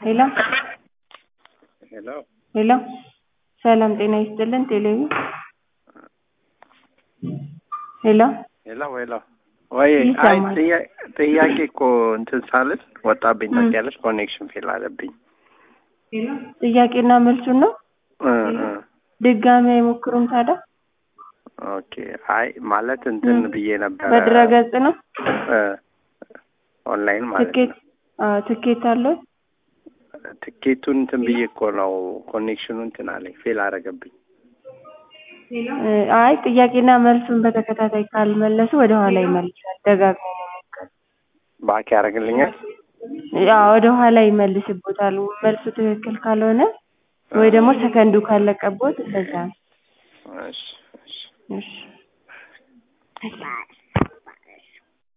ሄሎ ሄሎ ሄሎ ሰላም ጤና ይስጥልን ቴሌቪ ሄሎ ሄሎ ሄሎ ወይ አይ ይሰማል። ጥያ- ጥያቄ እኮ እንትን ሳልል ወጣብኝ ም። ታውቂያለሽ ኮኔክሽን ፌል አለብኝ ጥያቄና መልሱን ነው እ እ ድጋሚ አይሞክሩም ታዲያ ኦኬ አይ ማለት እንትን ም። ብዬ ነበረ በድረገጽ ነው እ ኦንላይን ማለት ትኬት ነው አዎ ትኬት አለው ትኬቱን እንትን ብዬ እኮ ነው ኮኔክሽኑ እንትን አለኝ ፌል አደረገብኝ እ አይ ጥያቄና መልሱን በተከታታይ ካልመለሱ ወደ ኋላ ይመልሳል ደጋግሞ መሞከር ባክ ያደርግልኛል ያው ወደ ኋላ ይመልስቦታል መልሱ ትክክል ካልሆነ ወይ ደግሞ ሰከንዱ ካለቀቦት እንደዛ ነው እሺ እሺ እሺ